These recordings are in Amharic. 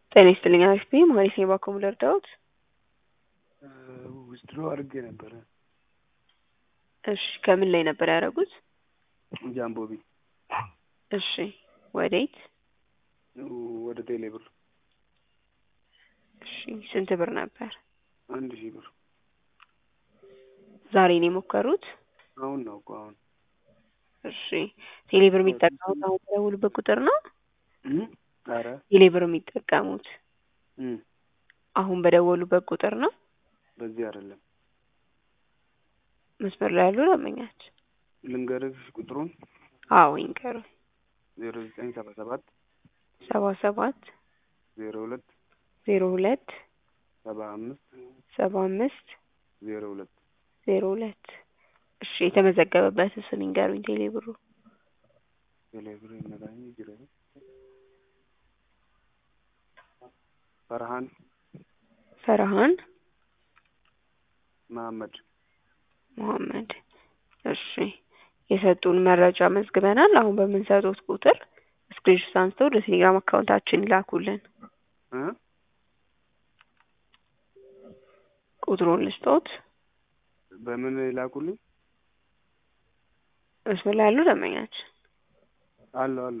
ጤና ይስጥልኝ አክስቴ ማለት ነው ባኮ ልርዳዎት? ዊዝድሮ አድርጌ ነበረ። እሺ ከምን ላይ ነበር ያደረጉት? ጃምቦቢ እሺ ወዴት? ወደ ቴሌ ብር እሺ ስንት ብር ነበር? አንድ ሺህ ብር ዛሬ ነው የሞከሩት? አሁን ነው እኮ አሁን እሺ ቴሌ ብር የሚጠቀሙት አሁን በደወሉበት ቁጥር ነው? ኧረ ቴሌ ብር የሚጠቀሙት እም አሁን በደወሉበት ቁጥር ነው? በዚህ አይደለም መስመር ላይ ያሉ ደንበኛች ልንገርሽ ቁጥሩን አዎ ይንገሩኝ። ዜሮ ዘጠኝ ሰባ ሰባት ሰባ ሰባት ዜሮ ሁለት ዜሮ ሁለት ሰባ አምስት ሰባ አምስት ዜሮ ሁለት ዜሮ ሁለት እሺ የተመዘገበበት ስም ይንገሩኝ ቴሌ ብሩ ቴሌ ብር ይነጋኝ ጅረ ፈርሃን ፈርሃን መሀመድ መሐመድ እሺ የሰጡን መረጃ መዝግበናል። አሁን በምንሰጡት ቁጥር ስክሪንሾት አንስተው ወደ ቴሌግራም አካውንታችን ይላኩልን። እ ቁጥሩን ልስጦት። በምን ይላኩልኝ? መስመር ላይ ያሉ ደንበኛችን አለሁ አለሁ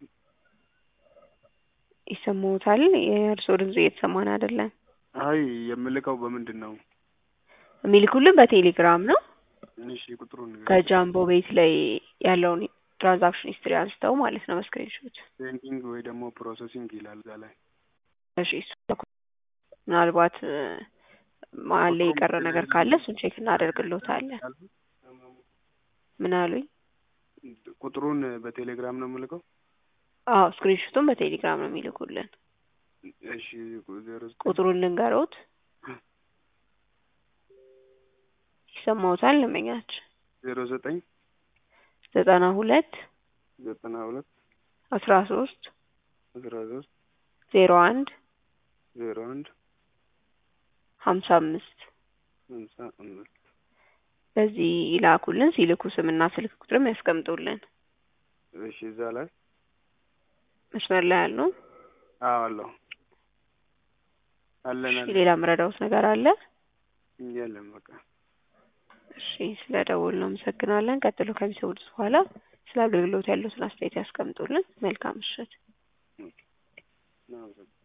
ይሰማዎታል? የእርስዎ ድምጽ እየተሰማን አይደለም። አይ የምልከው በምንድን ነው? የሚልኩልን በቴሌግራም ነው። እሺ ቁጥሩን ንገረኝ። ከጃምቦ ቤት ላይ ያለውን ትራንዛክሽን ሂስትሪ አንስተው ማለት ነው በስክሪንሾት። ፔንቲንግ ወይ ደግሞ ፕሮሰሲንግ ይላል እዛ ላይ። እሺ እሱ ምናልባት እ መሀል ላይ የቀረ ነገር ካለ እሱን ቼክ እናደርግልዎታለን። ምን አሉኝ? ቁጥሩን በቴሌግራም ነው የምልከው? አዎ ስክሪንሾቱን በቴሌግራም ነው የሚልኩልን። እሺ ዜሮ ዘጠኝ ቁጥሩን ልንገሮት? ይሰማዎታል ደንበኛችን? ዜሮ ዘጠኝ ዘጠና ሁለት ዘጠና ሁለት አስራ ሶስት አስራ ሶስት ዜሮ አንድ ዜሮ አንድ ሀምሳ አምስት ሃምሳ አምስት በዚህ ይላኩልን። ሲልኩ ስምና ስልክ ቁጥርም ያስቀምጡልን። እሺ እዛ ላይ መስመር ላይ ያሉ አዎ አለሁ አለን እሺ አለን ሌላ ምረዳውት ነገር አለ? የለም በቃ እሺ ስለ ደወሉ አመሰግናለን። ቀጥሎ ከሚሰሙት በኋላ ስለ አገልግሎት ያሉትን አስተያየት ያስቀምጡልን። መልካም ምሽት። እናመሰግናለን።